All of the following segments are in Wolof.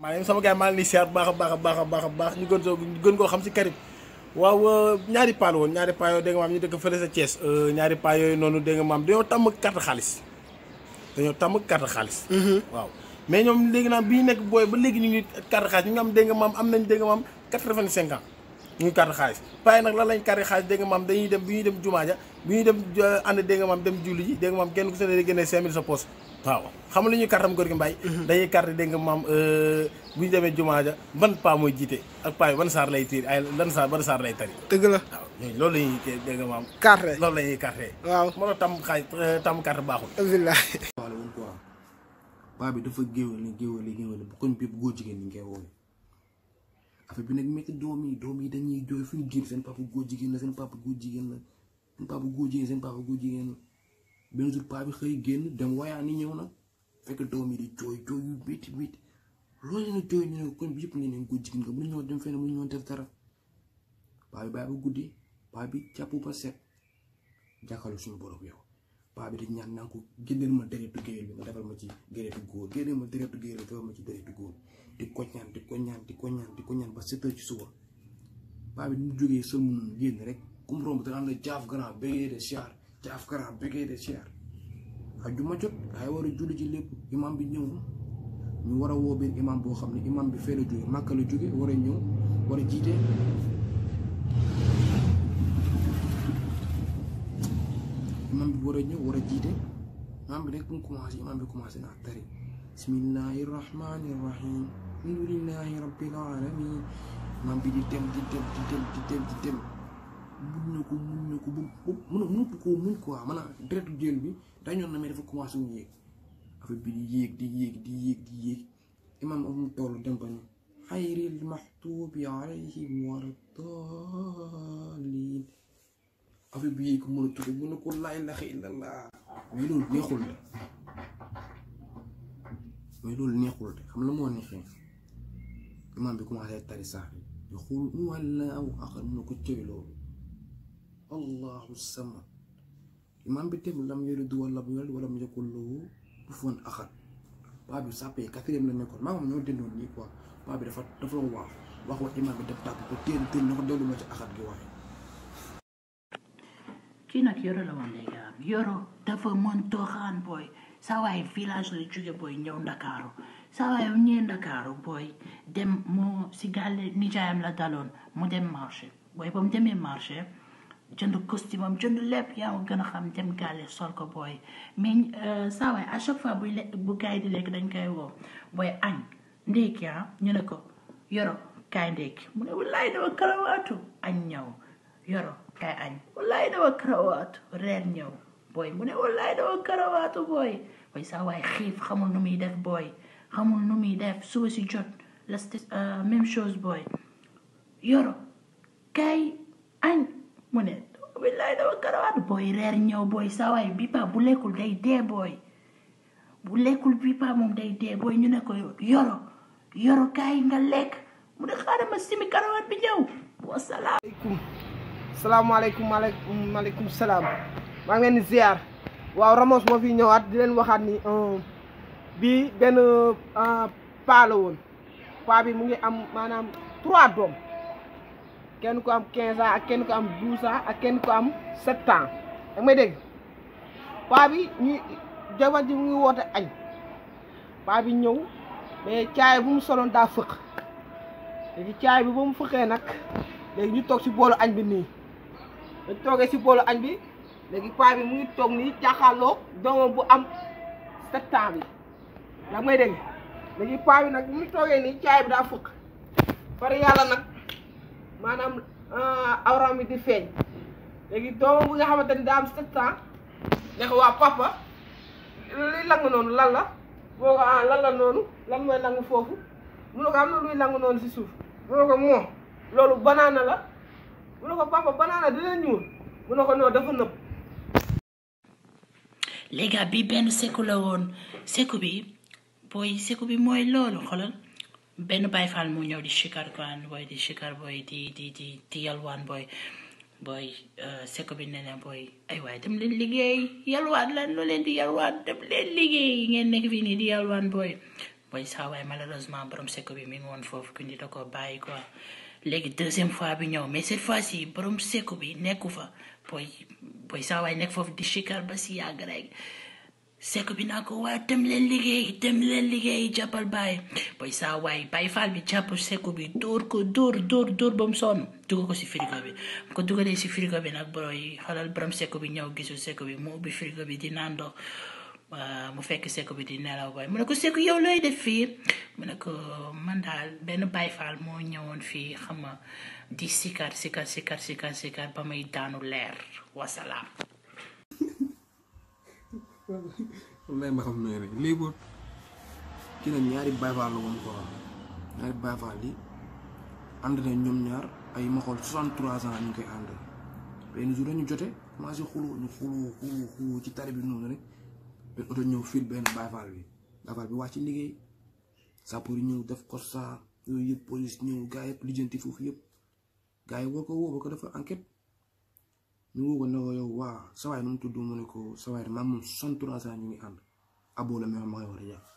maa ngi sama gars maa ngi lay siyaar baax a baax a baax a baax a baax ñu gën soo ñu gën koo xam si Karim waaw ñaari paa la woon ñaari paa yooyu dégg nga maam ñu dëkk fële sa Thiès ñaari paa yooyu noonu dégg nga maam dañoo tàmm carte xaalis dañoo tàmm carte xaalis waaw mais ñoom léegi naan bi ñu nekk booy ba léegi ñu ngi carte xaalis ñu ngi am dégg nga maam am nañ dégg nga maam quatre-vingt-cinq ans ñu ngi carte xaalis paa yi nag lan lañ carte xaalis dégg nga maam dañuy dem bi ñuy dem jumaa ja bi ñuy dem ànd dégg nga maam dem julli ji dégg nga maam kenn ku se ne day génnee cinq mille sa poche waaw xam nga lu ñuy kartam góor gi mbay dañuy carte dégg nga maam bu ñu demee jumaa ja ban paa mooy jiite ak paa yi ban saar lay tiir ay lan saar ban saar lay tari dëgg la waaw ñooñu loolu la ñuy dégg nga maam carte loolu la ñuy carte waaw moo tax tam xaaj tam carte baaxul alhamdulilah waale woon quoi paa bi dafa géwél géwél géwél bu koñ bépp góor jigéen ñi ngay woowee affaire bi nag métti doom yi doom yi dañuy jooy fu ñu génn seen papa góor jigéen la seen papa góor jigéen la seen papa góor jigéen seen papa góor jigéen la benn jour paa bi xëy génn dem wayaa ni ñëw nag fekk doom yi di jooy jooy yu métti métti loolu leen jooy ñu ne koñ bi yëpp ne neen góor jigéen nga bu ñoo dem fenn bu ñoo def dara paa bi bàyyi ba guddi paa bi jàpp ba set jàkkaarloo suñu borom yow paa bi di ñaan naa ko génneel ma deretu géwél bi nga defal ma ci deretu góor génneel ma deretu géwél bi defal ma ci deretu góor di ko ñaan di ko ñaan di ko ñaan di ko ñaan ba sept heures ci suba paa bi mu jógee sël mu génn rek ku mu romb danaan la jaaf grand bégee de siyaar jaaf grand bégee de siyaar ak ju ma jot ay war a julli ci lépp imam bi ñëw ñu war a woo benn imam boo xam ne imam bi fee la jóge màkka la jóge war a ñëw war a jiite imam bi war a ñëw war a jiite imam bi rek bu mu commencé imam bi commencé naa tari bismillahi rahmani rahim alhamdulillahi rabbil alamin imam bi di dem di dem di dem di dem di dem mun na ko mun na ko bu mun mënatu koo muñ quoi maanaam deretu jël bi dañoon na mais dafa commencé mu yéeg affaire bi di yéeg di yéeg di yéeg di yéeg imam am mu toll dem ba ni xayril maxtuubi alayhim wala daalin affaire bi yéeg mën a tudd mën na ko laa ilaaha illallah mais loolu neexul de mais loolu neexul de xam la moo neexee imam bi commencé tari saar yi di xool wallaahu axad mën na ko cëri loolu allahu samad imam bi dem lam yalid wa lam yulad wa lam yakul lahu kufuwan axad paa bi sàppee quatrième la nekkoon maa moom ñoo dendoon nii quoi paa bi dafa dafa la waax wax wax imam bi def tàpp ko téen téen na ko dellu ma ci axad gi waxee kii nag yoro la woon léegi am yoro dafa mën tooxaan booy saa waay village la jóge booy ñëw ndakaaru saa waay bu ñëwee ndakaaru booy dem mu si gàlle nijaayam la daloon mu dem marché booy ba mu demee marché jënd costume am jënd lépp yaa ma gën a xam dem gàlle sol ko booy mais saa waay à chaque fois buy lekk bu gaay di lekk dañ koy woo booy añ ndékki ah ñu ne ko yoro kaay ndékki mu ne wallaay dama karawaatu añ ñëw yoro kaay añ wallaay dama karawaatu reer ñëw booy mu ne wallaay dama karawaatu booy booy saa waay xiif xamul nu muy def booy xamul nu muy def suba si jot la même chose booy yoro kaay añ mu ne wallaay dama karawaatu booy reer ñëw booy saa waay bi pa bu lekkul day dee booy bu lekkul bi pa moom day dee booy ñu ne ko yoro yoro kaay nga lekk mu ne xaaral ma simi karawaat bi ñëw wasalaam aleykum salaamaaleykum maaleykum maaleykum salaam maa ngi leen di ziar waaw Ramos moo fi ñëwaat di leen waxaat ni bii benn paa la woon paa bi mu ngi am maanaam trois doom kenn ku am quinze ans ak kenn ku am douze ans ak kenn ku am sept ans da may dégg paa bi ñu jabar ji mu ngi woote añ paa bi ñëw mais caay bu mu soloon daa fëq léegi caay bi ba mu fëqee nag léegi ñu toog si boolu añ bi nii ñu toogee si boolu añ bi léegi paa bi mu ngi toog nii jàkkaarloo doomam bu am sept ans bi ndax may dégg léegi paa bi nag mu toogee nii caay bi daa fëq far yàlla nag maanaam awram bi di feeñ léegi doomam bu nga xamante ni daa am sept ans ne ko waa papa luy lang noonu lan la boo ko ah lan la noonu lan mooy lang foofu mu ne ko am na luy lang noonu si suuf mu ne ko moo loolu banaana la mu ne ko papa banaana dina ñuul mu ne ko non dafa nëb léegi bi benn seku la woon seku bi booy seku bi mooy loolu xoolal benn Baay Faal mu ñëw di shikar kaan booy di shikar booy di di di di yalwaan booy booy seku bi ne leen booy ay waay dem leen liggéey yalwaan lan loo leen di yalwaan dem leen liggéey ngeen nekk fii nii di yalwaan booy booy saa waay malheureusement borom seko bi mi ngi woon foofu ku ni da ko bàyyi quoi léegi deuxième fois bi ñëw mais cette fois ci borom seko bi nekku fa booy booy saa waay nekk foofu di chikar ba si yàgg rek seko bi naa ko waa dem leen liggéey dem leen liggéey jàppal bàyyi booy saa waay bàyyi faal bi jàpp seko bi dóor ko dóor dóor dóor ba mu sonn dugal ko si frigo bi mu ko dugalee si frigo bi nag booy xoolal borom seko bi ñëw gisul seko bi mu ubbi frigo bi di naan ndox mu fekk seko bi di nelaw booy mu ne ko seko yow looy def fii mu ne ko man daal benn bàyyi faal moo ñëwoon fii xam nga di sikar sikar sikar sikar sikar ba may daanu leer wasalaam lay ma xam ne rek léegi boo kii nag ñaari Baay Faal la woon quoi ñaari Baay Faal yi ànd na ñoom ñaar ay ma xool 63 ans ñu ngi koy ànd benn jour dañu jote commencé xuloo ñu xuloo xuloo xuloo ci tari bi noonu rek benn oto ñëw fil benn Baay Faal bi Baay Faal bi wàcc liggéey sapeur yi ñëw def constat yooyu yëpp police ñëw gaa yëpp lijjanti foofu yëpp gaa yi woo ko woo ba ko dafa enquête ñu woo ko ne ko yow waa sawaay nu mu tudd mu ne ko sawaay maam moom 63 ans ñu ngi ànd aboo la mais ma koy war a jàpp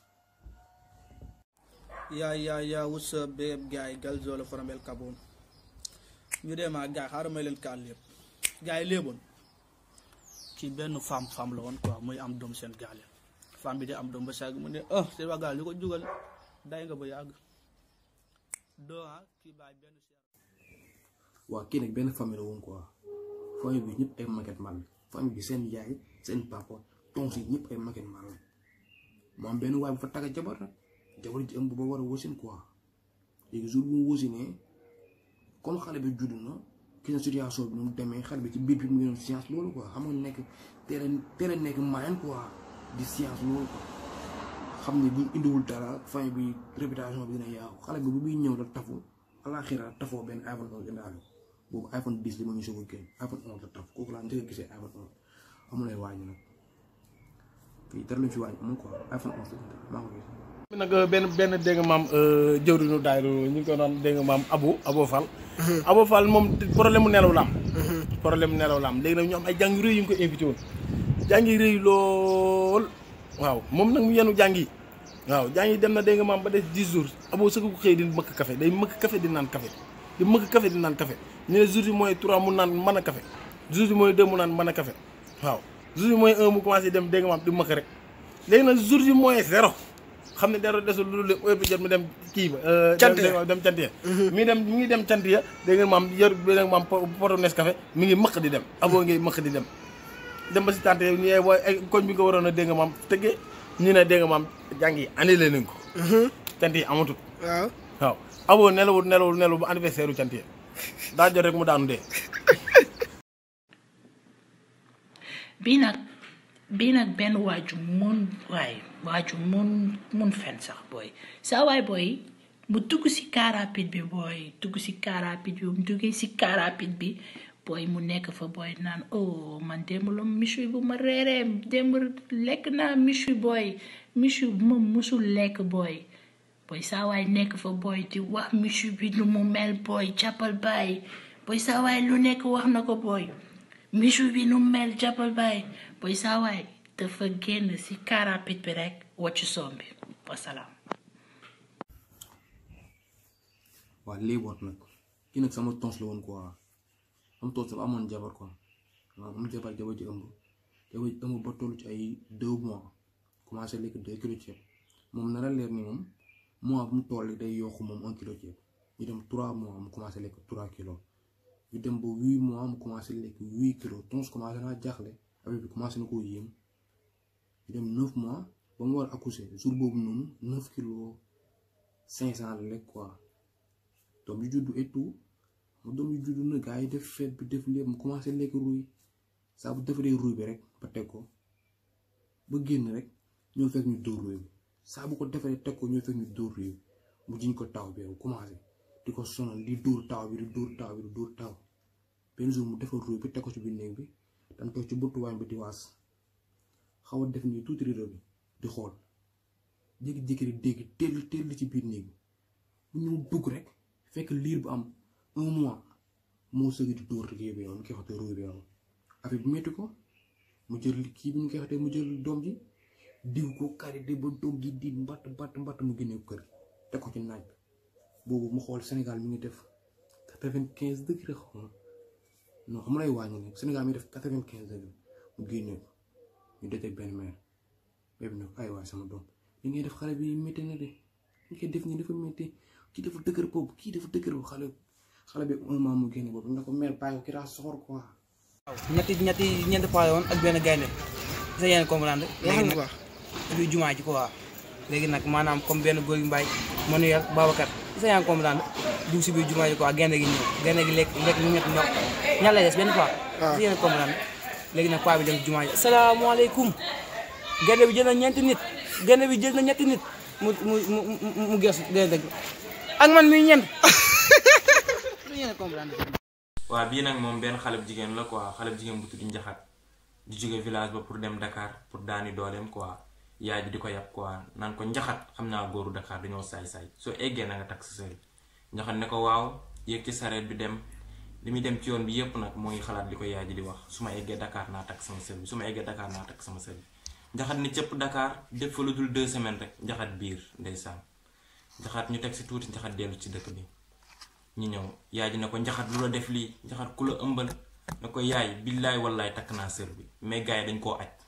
Yeah, yeah, yeah. What's up, babe? Guy, Galzola from El Cabon. ñu dem ak gars xaaral may leen kaal lépp gars yi léeboon ci benn femme femme la woon quoi muy am doom seen gaal yi femme bi di am doom ba sàgg mu ne ah seen waa gaal li ko jugal day nga ba yàgg doo ah kii bàyyi benn seer waa kii nag benn famille la woon quoi famille bi ñëpp ay maquette man famille bi seen yaay seen papa tons yi ñëpp ay maquette man la mu am benn waay bu fa tagga jabar nag jabar ji ëmb ba war a wasin quoi léegi jour bu mu wasinee comme xale bi judd na gis na situation bi nu mu demee xale bi ci biir bi mu ngi doon science loolu quoi xam nga nekk teel a teel a nekk moyen quoi di science loolu quoi xam ni bu indiwul dara famille bi réputation bi dina yaaw xale bi bu muy ñëw la tafu alaxira tafoo benn iPhone 11 indaale boobu iPhone 10 li ma ñu soog a génn iPhone 11 la taf kooku laa njëkk a gisee iPhone 11 amul ay wàññi nag fii dara lu fi wàññi amul quoi iPhone 11 la maa ko gis. nag benn benn dégg nga maam jëwriñu daayru ñu ngi ko naan dégg nga maam Abo Abo Fall. Abo Fall moom problème mu nelaw la am. problème mu nelaw la am léegi nag ñu am ay jàng yu rëy yu ñu ko invité woon jàng yi rëy lool waaw moom nag mu yenu jàng yi waaw jàng yi dem na dégg nga maam ba des 10 jours Abo sëgg ko xëy di mëkk café day mëkk café di naan café di mëkk café di naan café ñu ne jours yi mooy 3 mu naan mën a café jours yi mooy 2 mu naan mën a café waaw jours yi mooy 1 mu commencé dem dégg nga maam di mëkk rek léegi nag jours yi mooy zéro xam ne dara desul lu dul heure bi jot mu dem kii ba. cant ya dem cant ya mi dem mi ngi dem cant ya dégg nga maam yor dégg nga maam poto Nescafé mi ngi mëq di dem aboo ngi mëq di dem. dem ba si tante yi ñu booy ay koñ bi nga waroon a dégg nga maam tëggee ñu ne dégg nga maam jàng yi annulé nañ ko. cant yi amatul. waaw waaw aboo nelawul nelawul nelawul bu anniversaire u cant ya daa jot rek mu daanu dee. bii nag bii nag benn waaju mun waay waaju mun mun fen sax booy saa waay booy mu dugg si car rapide bi booy dugg si car rapide bi mu duggee si car rapide bi booy mu nekk fa booy naan oh man démb la michu bu ma reeree démb lekk naa michu booy michu bu ma musul lekk booy booy saa waay nekk fa booy di wax michu bi lu mu mel booy jàppal bàyyi booy saa waay lu nekk wax na ko booy michu bi nu mu mel jàppal bàyyi booy saa waay dafa génn si car rapide bi rek wàcc soom bi wasalaam waa léeboot nag kii nag sama tons la woon quoi am tons dafa amoon jabar quoi waaw am jabar jabar ji ëmb jabar ji ëmb ba toll ci ay deux mois commencé lekk deux kilos ceeb moom nara leer ni moom mois bu mu toll day yokk moom un kilo ceeb ñu dem trois mois mu commencé lekk trois kilos ñu dem ba huit mois mu commencé lekk huit kilos tons commencé naa jaaxle avec bi commencé na koo yéem ñu dem neuf mois ba mu war a accoucher jour boobu noonu neuf kilos cinq cent la lekk quoi doom yu juddu et tout mu doom yu juddu na gars yi def fête bi def lépp mu commencé lekk ruy saa bu defaree ruy bi rek ba teg ko ba génn rek ñoo fekk ñu dóor ruy bi saa bu ko defaree teg ko ñoo fekk ñu dóor ruy bi mu jiñ ko taw bi yow commencé di ko sonal di dóor taw bi di dóor taw bi di dóor taw benn jour mu defar ruy bi teg ko ci biir néeg bi dañ toog ci buntu waañ bi di waas xaw a def nii tuuti rido bi di xool jékki-jékki di dégg teel teel ci biir néeg bi bu ñu dugg rek fekk liir bu am un mois moo sëgg di dóor kii bi yow ñu koy xotee ruy bi yow affaire bi métti ko mu jël kii bi ñu koy xotee mu jël doom ji diw ko karité ba doom gi di mbatt mbatt mbatt mu génne kër teg ko ci naaj bi boobu mu xool Sénégal mi ngi def quatre-vingt-quinze degré xaw ma non xam lay wàññi ne Sénégal mi ngi def quatre-vingt-quinze degré mu génne ko ñu dajeg benn mère bébé nag ay waay sama doom li ngay def xale bi métti na de li ngay def nii dafa métti kii dafa dëgër boobu kii dafa dëgër boobu xale xale bi un mois mu génne boobu na ko mère bàyyi ko kii daa soxor quoi ñetti ñetti ñeenti paa yoon ak benn gaynde sa yéen comprendre léegi waxal nag bu baax luy jumaa ji ko waa léegi nag maanaam comme benn góor yu mbaay Manuel Babacar sa yaa ngi comprendre dugg si biir jumaa ji quoi gaynde gi ñëw gaynde gi lekk lekk lu ñett ñor ñaar lay des benn paa sa yéen comprendre léegi nag paa bi dem si jumaa ji asalaamaaleykum gaynde bi jël na ñeenti nit gaynde bi jël na ñetti nit mu mu mu mu mu gees gaynde gi ak man miy ñeent sa yéen comprendre waaw bii nag moom benn xale bu jigéen la quoi xale bu jigéen bu tudd njaxat di jóge village ba pour dem Dakar pour daani dooleem quoi yaay bi di ko yàpp quoi naan ko njaxat xam naa góoru Dakar dañoo saay-saay soo eggee na nga takk sa sër njaxat ne ko waaw yéeg ci sareet bi dem li muy dem ci yoon bi yépp nag moo ngi xalaat li ko yaay ji di wax su ma eggee Dakar naa takk sama sër bi su ma eggee Dakar naa takk sama sër bi njaxat ni cëpp Dakar def fa lu dul deux semaines rek njaxat biir ndeysaan njaxat ñu teg si tuuti njaxat dellu ci dëkk bi ñu ñëw yaay ji ne ko njaxat lu la def lii njaxat ku la ëmbal ne ko yaay billaay wallaay takk naa sër bi mais gars yi dañ koo aj